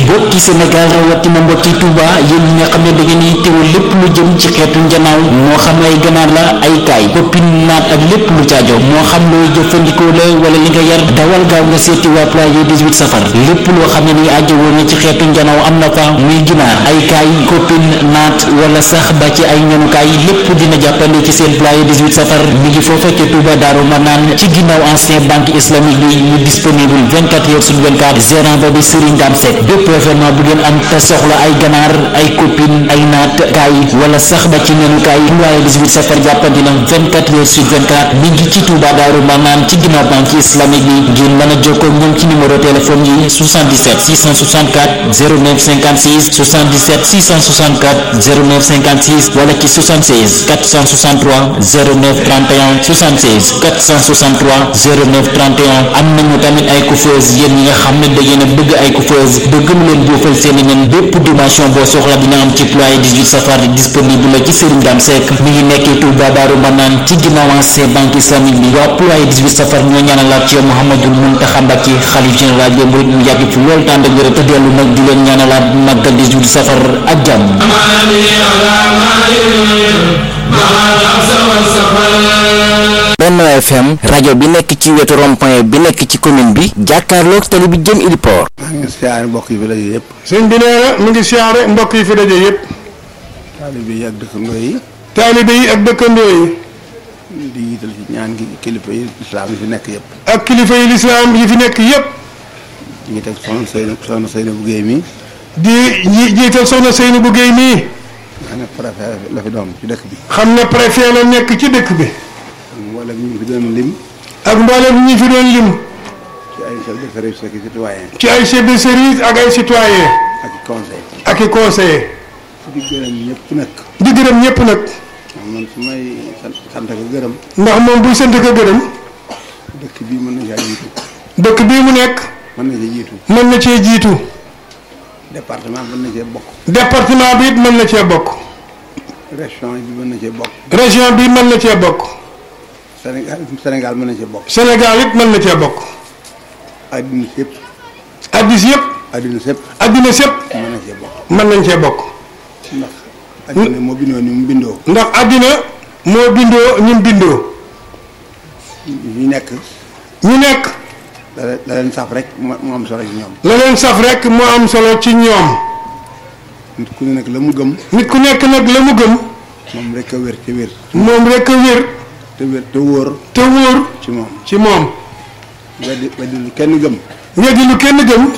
mbokki Sénégal rawatina mbokki Touba yéen ñi nga xam ne da ngeen di teewal lépp lu jëm ci xeetu njanaaw moo xam ay ganaar la ay kaay koppin naat ak lépp lu caajo moo xam looy jëfandikoo la wala li nga yar dawal gaaw nga seeti waa Ployer 18 safar lépp loo xam ne ni aajo woon na ci xeetu njanaaw am na fa muy ginaar ay kaay koppin naat wala sax ba ci ay ñanukaay lépp dina jàppandi ci seen Ployer 18 safar mi ngi foofa ca Touba Daaru Manaan ci ginnaaw ancien banque islamique bi ñu disponible 24 heures sur 24 gérant ba di Serigne Dame Seck bépp événement bu ngeen am te soxla ay ganaar ay copine ay naat kaay wala sax ba ci nenu kaay Ployer 18 safar jàppandi na 24 heures sur 24 mi ngi ci Touba Daaru Manaan ci ginnaaw banque islamique bi ngeen mën a jokkoo ak ñoom ci numéro téléphone yi 77 664 09 56 77 664 09 56 wala ci 76 463 09 31 76 463 09 31 am nañu tamit ay coiffeuse yéen ñi nga xam ne da ngeen a bëgg ay coiffeuse bëgg mu leen buufal seen i nen bépp dimension boo soxla dina am ci Ployer 18 safar disponible la ci Serigne Dame Seck mi ngi nekkee Touba Daaru Manaan ci ginnaaw ancien banque islamique bi waa Ployer 18 safar ñoo ñaanalaat ci yow Mouhamadul Mountakha Mbacké xalif général des mourides mu yàgg fi loolu tànd ak wér te dellu nag di leen ñaanalaat màggal 18 safar ak jàmm Benno FM rajo bi nekk ci wetu rond-point bi nekk ci commune bi jàkkaarloog tali bi jëm Iliport. maa ngi siyaare mbokk yi fi daje yëpp. sëñ bi nee na mi ngi siyaare mbokk yi fi daje yëpp. taalibe yi ak dëkkandoo yi. taalibe yi ak dëkkandoo yi. di yiital ci ñaan gi kilifa yi lislaam yi fi nekk yëpp. ak kilifa yi lislaam yi fi nekk yëpp. di ngi teg soxna Seyna soxna Seyna bu Géey mi. di ji jiital soxna Seyna bu Géey mii. nga xam ne préfet la fi doom ci dëkk bi. xam ne préfet la nekk ci dëkk bi. mboolem ñu fi doon lim. ak mboolem ñi fi doon lim. ci ay chef de service ak i citoyen. ci ay chef de service ak ay citoyen ak i conseil. ak i conseiller di gërëm ñëpp nag. di gërëm ñëpp nag. man su may sant sant ko gërëm. ndax moom buy sant ko gërëm. dëkk bii mën na caa jiitu. dëkk bii mu nekk. mën na cee jiitu. mën na cee jiitu. département mën na cee bokk. département bi it mën na cee bokk. région bi mën na cee bokk. région bi mën na cee bokk. Sénégal Sénégal mën na cee bokk. Sénégal it mën na cee bokk. adduna si yëpp. addis yëpp. adduna sépp addina sépp mën na cee bokk. mën nañ cee bokk. ndax adduna moo bindoo ni mu bindoo. ndax addina moo bindoo ñun bindoo. ñu nekk ñu nekk da leen da leen saf rek mu mu am solo ci ñoom. la leen saf rek moo am solo ci ñoom. nit ku ne nag la mu gëm. nit ku nekk nag la mu gëm. moom rek a wér te wér. moom rek a wér te wér te wóor te wóor ci moom. ci moom. weddi weddi lu kenn gëm. weddi lu kenn gëm